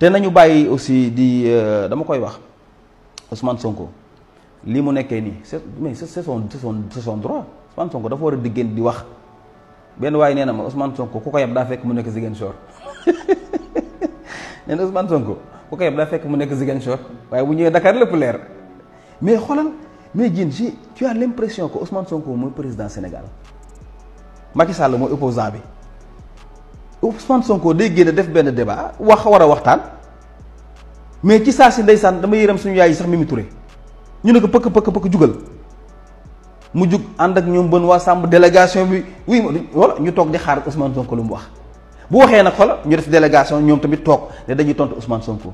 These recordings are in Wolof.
te nañu bàyyi aussi di dama koy wax Ousmane Sonko lii mu nekkee nii c'est mais c'est son c'est son c'est son droit Ousmane Sonko dafa war a diggéen di wax benn waaye nee na ma Ousmane Sonko ku ko yeb daa fekk mu nekk Ziguinchor nee na Ousmane Sonko ku ko yeb daa fekk mu nekk Ziguinchor waaye bu ñëwee Dakar lépp leer mais xoolal mais Diène ji tu as l'impression que Ousmane Sonko mooy président Sénégal Macky Sall mooy opposant bi Ousmane Sonko day génn def benn débat wax war a waxtaan mais ci saa si ndeysaan dama yërëm suñu yaay yi sax Mimi Touré ñu ne ko pëkk pëkk pëkk jugal mu jug ànd ak ñoom bën waa sàmm délégation bi oui wala ñu toog di xaar Ousmane Sonko lu mu wax bu waxee nag xoolal ñu def délégation ñoom tamit toog ne dañuy tontu Ousmane Sonko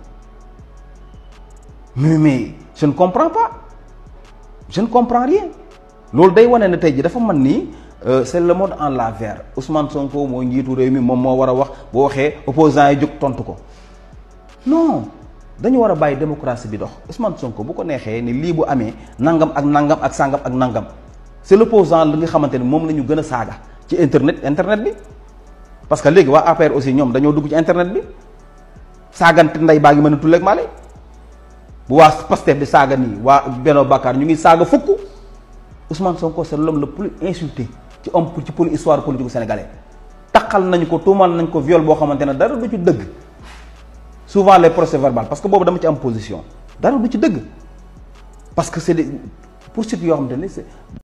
mais mais je ne comprends pas je ne comprends rien loolu day wane ne tey ji dafa man nii c'est le mode en l'envers Ousmane Sonko mooy njiitu réew mi moom moo war a wax bu waxee opposants yi jóg tontu ko non dañu war a bàyyi démocratie bi dox Ousmane Sonko bu ko neexee ni lii bu amee nangam ak nangam ak sangam ak nangam c'est l'opposant li nga xamante ni moom la ñu gën a saaga ci internet internet bi parce que léegi waa APR aussi ñoom dañoo dugg ci internet bi saagante nday baa ngi mën a tulleeg maale bu waa Pastef di saaga nii waa Benno Bakar ñu ngi saaga fukk Ousmane Sonko c'est l'homme le plus insulté ci homme ci poli histoire politique sénégalais taxal nañu ko tuumal nañ ko viol boo xamante ne dara du ci dëgg souvent les procès verbaux parce que boobu dama ci am position dara du ci dëgg parce que c'est des poursuites yoo xamante ne c'est